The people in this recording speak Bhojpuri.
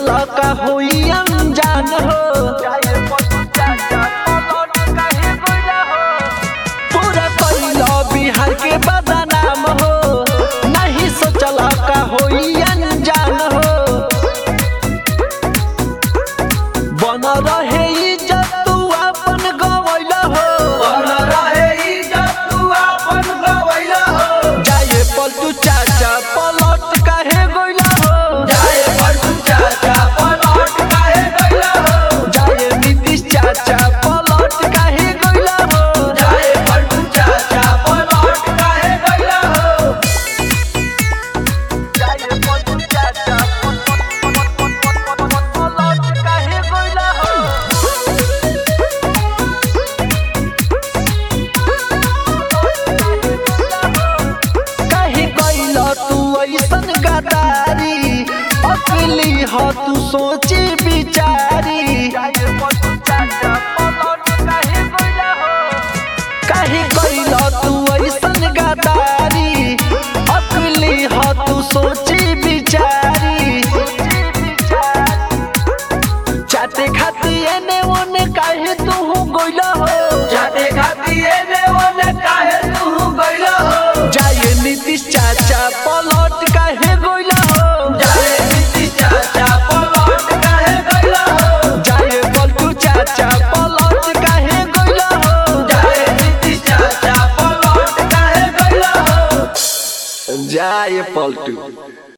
सोचल का होई अनजान हो पूरा कैल बिहार के बदनाम हो नहीं सोचल का होई अनजान हो बन रहे इज्जत तू अपन गवैल हो जाए पलटू चाचा पलट काहे गइल हो जाए नीतीश चाचा पलट काहे गइल हो जाए पलटू चाचा पलट काहे गइल हो काहे गइल तू ऐसन गदारी अकली ह तू सोची बिचारी काहे गइल तू ऐसन गदारी अकली ह तू सोची बिचारी चाटे खाती एने ओने काहे तू गइल हो जाए नीतीश चाचा पलट काहे गइल हो जाए पलटू चाचा पलट काहे गइल हो जाए पलटू